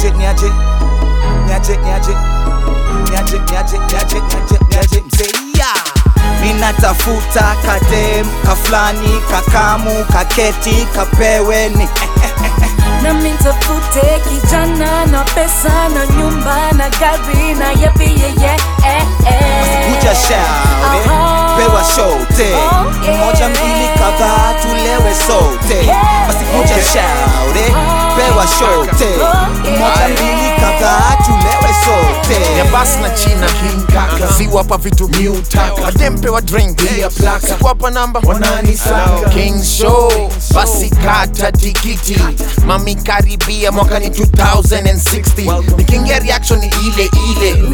niaje niaje niaje niaje niaje niaje niaje niaje niaje mseia minatafuta kadem kaflani kakamu kaketi kapeweni na mintafute kijana na pesa na nyumba na gari na yepi yeye eh, eh. kuja shaure Aha. pewa shote Oh, yeah. moja mbili kadhaa tulewe sote Yeah. basi kuja Okay. shaure Oh, pewa shote Oh, yeah. moja mbili kadhaa tulewe sote ya bas na china ziwapa vitu miutaka adempewa drink sikuwapa namba king show basi kata tikiti mami karibia mwakani 2060 nikiingia reaction ni ile ile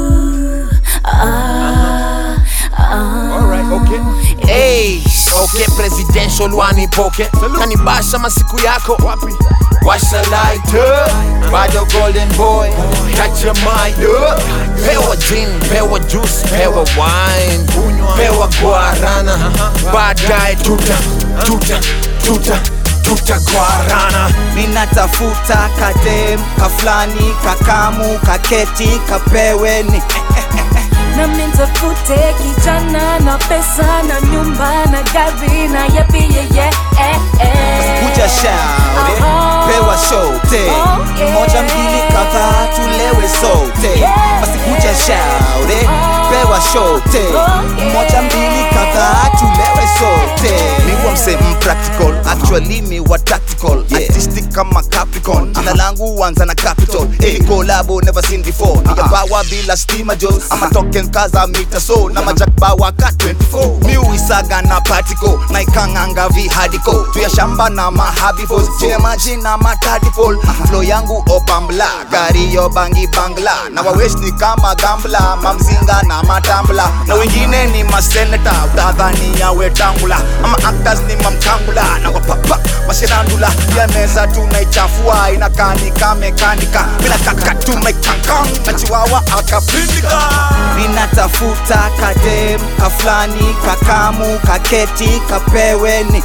Ah, ah. Hey, okay, presidential wanipoke kanibasha masiku yako washa lighter bado golden boy catch your mind up. pewa gin pewa juice pewa wine pewa guarana baadaye tuta tuta tuta tuta guarana minatafuta kadem kaflani kakamu kaketi kapeweni na mintafute kijana na pesa na nyumba na gari na yepi yeye eh, eh. kuja shaure Aha. pewa shote Oh, yeah. moja mbili kadhaa tulewe sote Yeah. basi kuja shaure Oh. pewa shote Oh, yeah. moja mbili kadhaa tulewe sote mi wa msee practical actually mi wa tactical artistic kama capricorn jina langu huanza na capital hey, kolabo never seen before nigabawa bila stima jos ama token kaza mita so na majakbawa ka 24 mi uisaga na particle na ikanganga vihadiko tuya shamba na mahabifos chine maji na matadipol flow yangu obambla gari yo bangi bangla na wawesh ni kama gambla mamzinga na matambla na wengine ni maseneta utadhani yawe tangula ama actors ni mamkangula na wapapa masherandula pia meza tunaichafua inakani kamekanika bila kaka tumaikankan na chiwawa akapindika minatafuta kadem kaflani kakamu kaketi kapeweni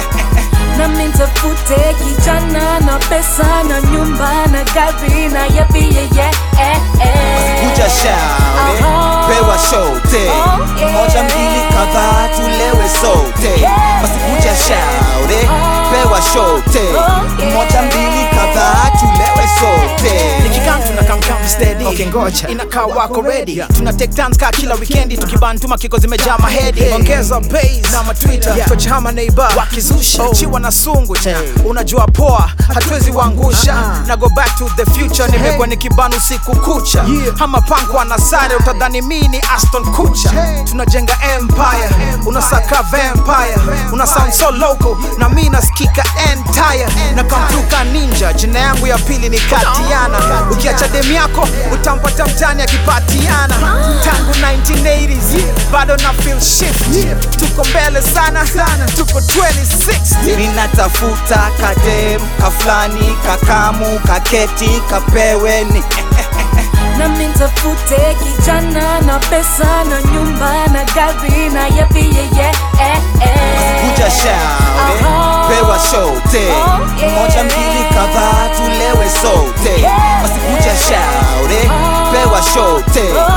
na mintafute kijana na pesa na nyumba na gari na yepi yeye eh, eh. kuja shaure Aha. pewa shote Oh, yeah. moja mbili kadhaa tulewe sote Yeah. basi kuja shaure Oh. pewa shote Oh, yeah. moja mbili kadhaa tulewe sote nikikam tunakamkam steady okay, ngoja inakaa wako ready tuna take turns kaa kila weekendi tukibantuma kiko zimejaa mahedi ongeza bass na matwitter yeah. tochama neighbor wakizusha oh. chiwa na sungu cha unajua poa hatuwezi wangusha na go back to the future nimekuwa nikibanu siku kucha yeah. ama pankwa na sare utadhani mi ni aston kucha tunajenga empire unasaka vampire una sound so local na mi nasikika entire na kamtuka ninja jina yangu ya pili ni katiana ukiacha dem yako utampata mtani akipatiana tangu 1980s bado na feel shift tuko mbele sana tuko 2060 minatafuta kadem kaflani kakamu kaketi kapeweni na mintafute kijana na pesa na nyumba na gari na yepi yeye eh, eh. kuja shaure Aha. pewa shote Oh, yeah. moja mbili kadhaa tulewe sote Yeah. basi kuja shaure Oh. pewa shote Oh,